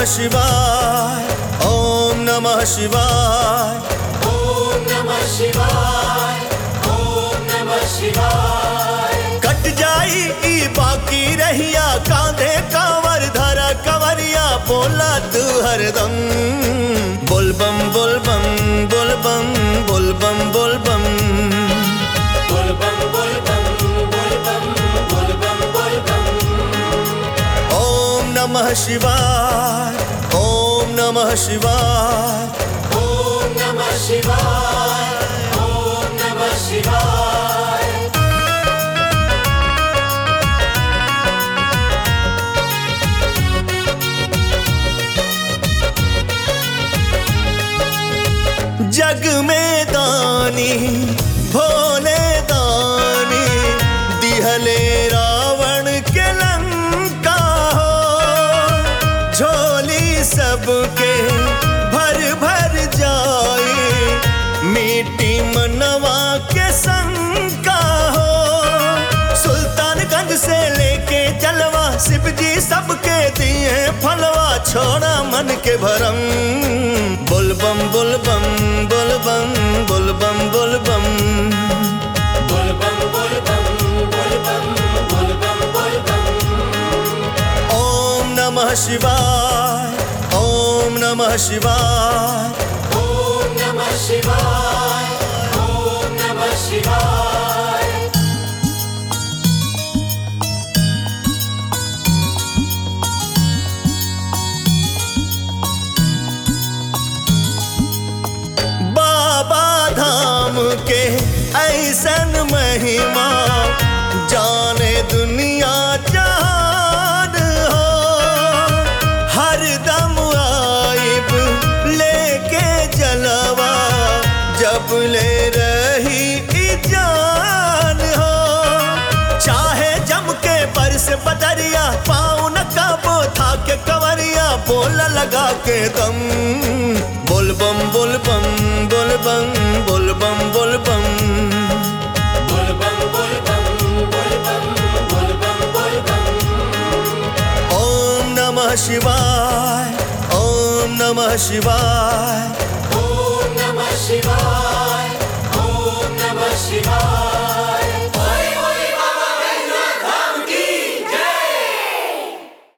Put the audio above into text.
शिवाय ओम नमः शिवाय ओम नमः शिवाय ओम नमः शिवाय कट जाई ई बाकी रहिया कांधे कांवर धरा कंवरिया बोला तू हरदम बोलबम बोलबम बोलबम बोलबम बोलबम बोल बम बोल बम बोल बम बोल बम बोल बम ओम नमः शिवाय ओम नमः शिवाय ओम नमः शिवाय ओम नमः शिवाय जग में दानी भोले दानी दिहले रावण के लंका हो झोली सबके भर भर जाए मिट्टी मनवा के शंका हो सुल्तानगंज से लेके जलवा शिव जी सबके दिए फलवा छोड़ा मन के भरम बोलबम बोलबम बोलबम बोलबम बोलबम बोल बम बोल बम बोल बम बोल बम बोल बम ओम नमः शिवाय ओम नमः शिवाय ओम नमः शिवाय ओम नमः शिवाय बाबा धाम के ऐसन महिमा जाने दुनिया जान हो हर दम आइब लेके जलवा जब ले रही ई जान हो चाहे जम के बरस बदरिया पाँव न काबो था के कंवरिया बोल लगा के दम बोलबम बोलबम बोलबम बोलबम बोलबम बोल बम बोल बम बोल बम बोल बम बोल बम ओम नमः शिवाय ओम नमः शिवाय ओम नमः शिवाय